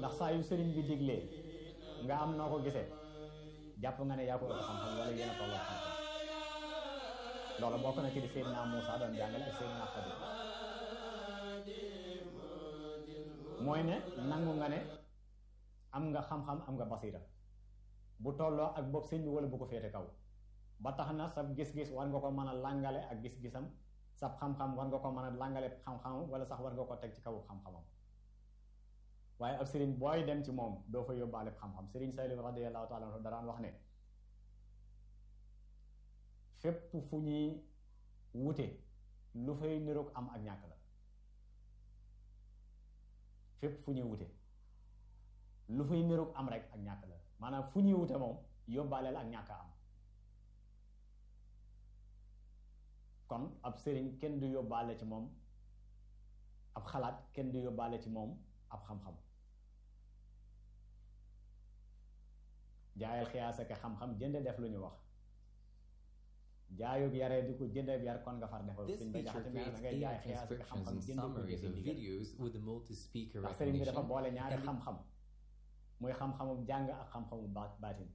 ndax saa yu sëriñ bi diglee nga am noo ko gisee jàpp nga ne yaa ko ëpp xam-xam wala yéen a tolloo xam-xam loolu bokk na ci di Seydina Moussa doon jàngale ak Seydina Xadir mooy ne nangu nga ne am nga xam-xam am nga basira bu tolloo ak bopp sëñ bi wala bu ko féete kaw ba tax na sa gis-gis war nga ko mën a làngale ak gis-gisam sab xam-xam war nga ko mën a làngale xam-xamam wala sax war nga ko teg ci kaw xam-xamam waaye ab sëriñ booy dem ci moom doo fa yóbbaale xam-xam sëriñ Saliou radiyallahu taala anhu daraan wax ne fépp fu ñuy wute lu fay niroog am ak ñàkk la fépp fu ñuy wute lu fay niroog am rek ak ñàkk la maanaam fu ñuy wute moom yóbbaaleel ak ñàkk am kon ab sëriñ kenn du yóbbaale ci moom ab xalaat kenn du yóbbaale ci moom ab xam-xam jaayal xiyaas ak xam-xam jënde def lu ñu wax jaayug yaree di ko jënde yar kon nga far defal This sëñ ba feature jaxati mel na creates ngay AI jaay xiyaas ak transcriptions xam-xam and jënde ko summaries jëfe of ndigal videos with the multi-speaker ndax sëriñ bi dafa recognition. boole ñaari and the- xam-xam muy xam-xamu jàng ak xam-xamu ba baatin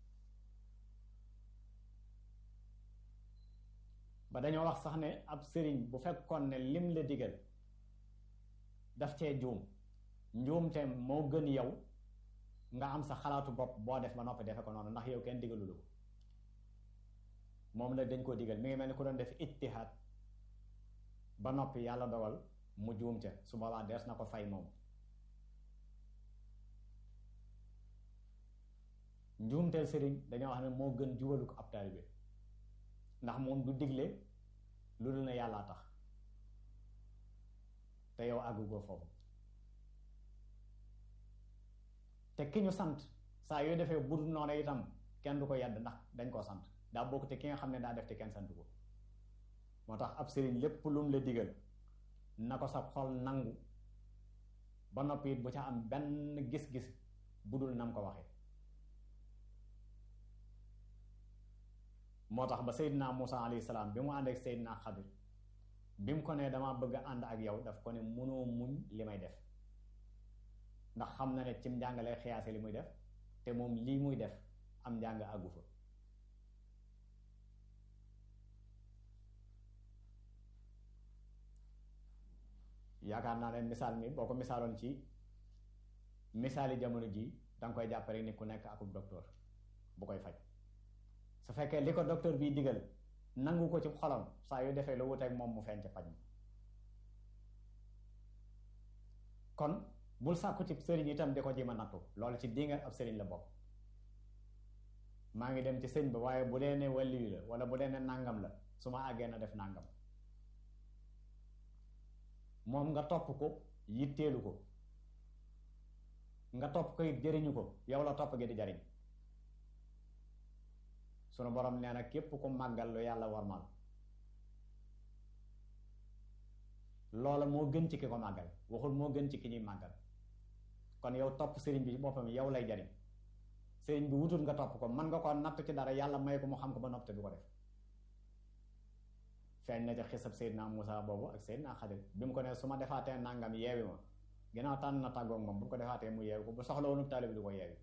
ba dañoo wax sax ne ab sëriñ bu fekkoon ne lim la digal daf cee juum njuumte moo gën yow nga am sa xalaatu bopp boo def ba noppi defe ko noonu ndax yow kenn digalu la ko moom nag dañ koo digal mi ngi mel ni ku doon def ittihaad ba noppi yàlla dogal mu juum ca su boobaa dees na ko fay moom njuumteel sëriñ dañoo wax ne moo gën jubalu ko ab taalibe ndax moom du digle lu dul ne yàllaa tax te yow àggugoo foofu te ki ñu sant saa yoo defee budul noonu itam kenn du ko yedd ndax dañ koo sant daa bokk te ki nga xam ne daa def te kenn sant ko moo tax ab sëriñ lépp lum la digal na ko sa xol nangu ba noppi it bu ca am benn gis-gis budul nam ko waxee moo tax ba Seydina Moussa alayhi salaam bi mu ànd ak Seydina Xadir bi mu ko nee dama bëgg a ànd ak yow daf ko ne mënoo muñ li may def ndax xam na ne cim njàngale xiyaase li muy def te moom lii muy def am njàng àggu fa yaakaar naa ne misaal mi boo ko misaaloon ci misaali jamono ji danga koy jàpp rek ni ku nekk akub docteur bu koy faj su fekkee li ko docteur bii digal nangu ko ci xolam saa yu defee lu wuteeg moom mu feeñ ci faj mi kon bul sàkku ci sëriñ itam di ko ji ma nattu loolu ci dinga ab sëriñ la bokk maa ngi dem ci sëñ ba waaye bu dee ne wàlliyu la wala bu dee ne nàngam la su ma àggee na def nàngam moom nga topp ko yitteelu ko nga topp ko it jëriñu ko yow la topp gi di jariñ sunu borom nee na képp ku màggal lu yàlla warmal loola moo gën ci ki ko màggal waxul moo gën ci ki ñuy màggal kon yow topp sëriñ bi ci boppam yow lay jariñ sëriñ bi wutul nga topp ko mën nga ko natt ci dara yàlla may ko mu xam ko ba nopp te du ko def feeñ na ci xisab Seydina Moussa boobu ak Seydina Xadir bi mu ko ne su ma defaatee nangam yeewi ma ginnaaw tànn na tàggoog moom bu ko defaatee mu yeewi ko bu soxla woonu taalibi du ko yeewi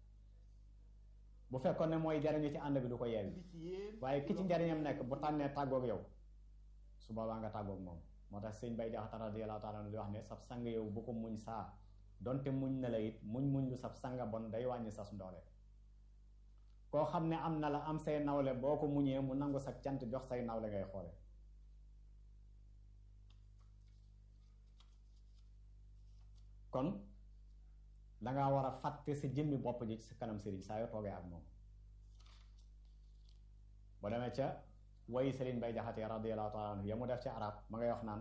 bu fekkoon ne mooy jariñu ci ànd bi du ko yeewi waaye ki ci njariñam nekk bu tànnee tàggoog yow su boobaa nga tàggoog moom moo tax sëñ bay jaxata radiyallahu taala di wax ne sab sang yow bu ko muñ saa donte muñ na la it muñ muñ lu sab sanga bon day wàññi sas ndoole koo xam ne am na la am say nawle boo ko muñee mu nangu sa cant jox say nawle ngay xoole kon danga war a fàtte sa jëmmi bopp ji sa kanam sëriñ saa yoo toogee ak moom boo demee ca wayi sëriñ bay jaxate radiyallahu taala anhu ya mu def ci arab ma ngay wax naan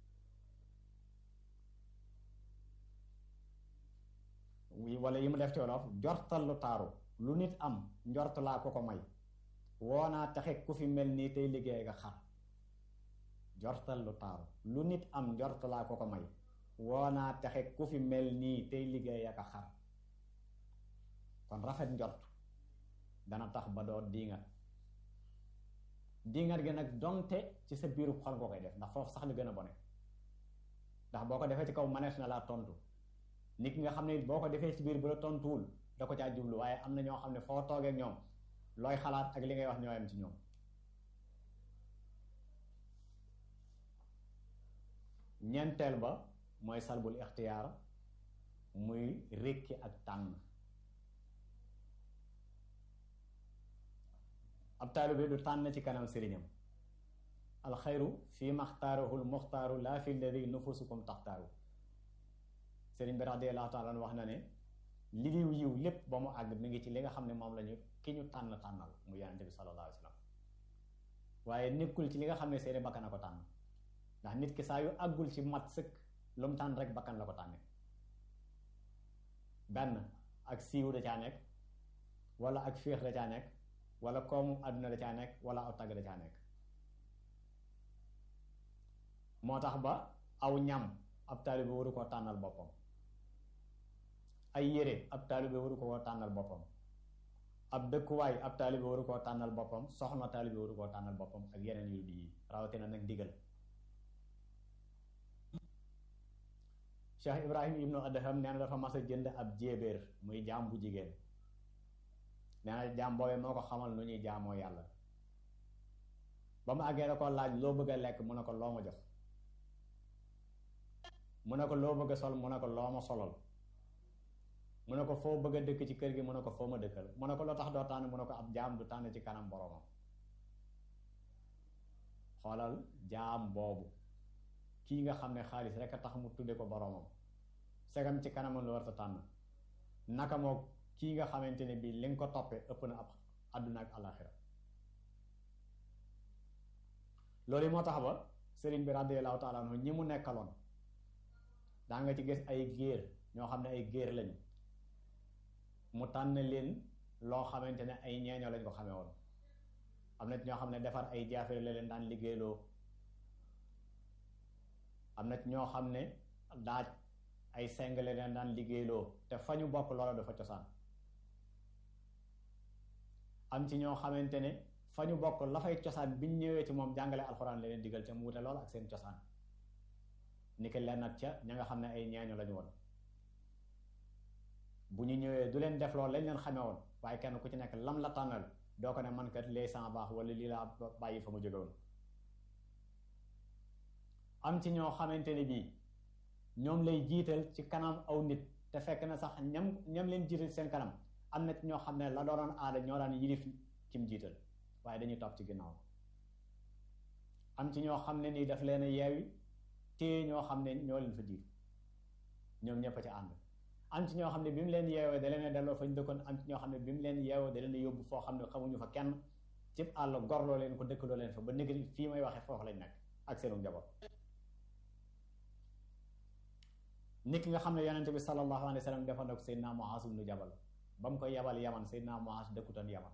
wala yi mu def ci wolof jortal lu taaru lu nit am njort laa ko ko may woonaa taxe ku fi mel nii tey liggéey nga xar jortal lu taaru lu nit am njort laa ko ko may woonaa taxe ku fi mel nii tey liggéey ak a xar kon rafet njort dana tax ba doo diingat diingat gi nag donte ci sa biiru xol nga koy def ndax foofu sax li gën a bone ndax boo ko defee ci kaw manees na laa tontu nit ki nga xam ne boo ko defee ci biir bu la tontuwul da ko caa jublu waaye am na ñoo xam ne foo toogee ak ñoom looy xalaat ak li ngay wax ñoo yem ci ñoom ñeenteel ba mooy salbul ixtiyaar muy rékki ak tànn ab taalibe du tànn ci kanam sëriñam alxayru fi maxtaarahul muxtaaru laa fi lladi nufusukum taxtaaru sëriñ bi radiallahu taala wax na ne li yiw yiw lépp ba mu àgg mi ngi ci li nga xam ne moom lañu ki ñu tànn tànnal mu yonente bi sallallahu alayhi wa sallam waaye nekkul ci li nga xam ne seeni bakkan a ko tànn ndax nit ki saa yu àggul ci mat sëkk lu mu tànn rek bakkan la ko tànne benn ak siiw da caa nekk wala ak féex da caa nekk wala koomu àdduna da caa nekk wala aw tagg da caa nekk moo tax ba aw ñam ab taalibe waru koo tànnal boppam ay yére ab taalibe waru koo tànnal boppam ab dëkkuwaay ab taalibe waru koo tànnal boppam soxna taalibe waru koo tànnal boppam ak yeneen yu di yi rawatina nag ndigal Cheikh Ibrahim ibnu Adham nee na dafa mas a jënd ab jéebéer muy jaam bu jigéen nee na jaam boobee moo ko xamal nu ñuy jaamoo yàlla ba mu àggee da ko laaj loo bëgg a lekk mu ne ko loo ma jox mu ne ko loo bëgg a sol mu ne ko loo ma solal mu ne ko foo bëgg a dëkk ci kër gi mu ne ko foo ma dëkkal mu ne ko loo tax doo tànn mu ne ko ab jaam du tànn ci kanam boromam xoolal jaam boobu kii nga xam ne xaalis rek a tax mu tudde ko boromam segam ci kanamam lu war a tànn naka moo kii nga xamante ne bii li nga ko toppee ëpp na ab àdduna ak alaxira loolu moo tax ba sëriñ bi radiyallahu taala anhu ñi mu nekkaloon daa nga ci gis ay géer ñoo xam ne ay géer lañu mu tànn leen loo xamante ne ay ñeeño lañ ko xamee woon am na ñoo xam ne defar ay jaafere la leen daan liggéeyloo am na ñoo xam ne daaj ay seng la leen daan liggéeyloo te fa ñu bokk loola dafa cosaan am ci ñoo xamante ne fa ñu bokk la fay cosaan biñ ñëwee ci moom jàngale alxuraan la leen digal ca mu wute lool ak seen cosaan ni ki leen nag ca ña nga xam ne ay ñeeño lañu woon bu ñu ñëwee du leen def loolu lañ leen xamee woon waaye kenn ku ci nekk lam la tànnal doo ko ne man kat lee sans baax wala lii laa bàyyi fa mu jóge woon am ci ñoo xamante ne bii ñoom lay jiital ci kanam aw nit te fekk na sax ñam ñam leen jiital seen kanam am na ci ñoo xam ne la doonoon aada ñoo daan yilif kim jiital waaye dañuy topp ci ginnaaw am ci ñoo xam ne nii daf leen a yeewi téye ñoo xam ne ñoo leen fa jiitu ñoom ñëpp a ci ànd am ci ñoo xam ne bi mu leen yeewee da leen a delloo fañ dëkkoon am ci ñoo xam ne bi mu leen yeewee da leen a yóbbu foo xam ne xamuñu fa kenn cib àll gorloo leen ko dëkkaloo leen fa ba nekk fii may waxee foofu lañ nekk ak seenu njaboot nit ki nga xam ne yonente bi sallallahu alayhi wa sallam defoon na ko Seydina Muaaz ibnu Jabal ba mu koy yabal yaman Seydina Muaaz dëkkutoon yaman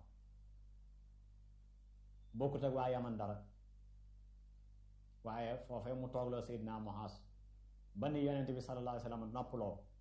bokkut ak waa yaman dara waaye foofee mu toogloo Seydina Muaaz ba ni yonente bi sallallahu alayhi wa sallam noppaloo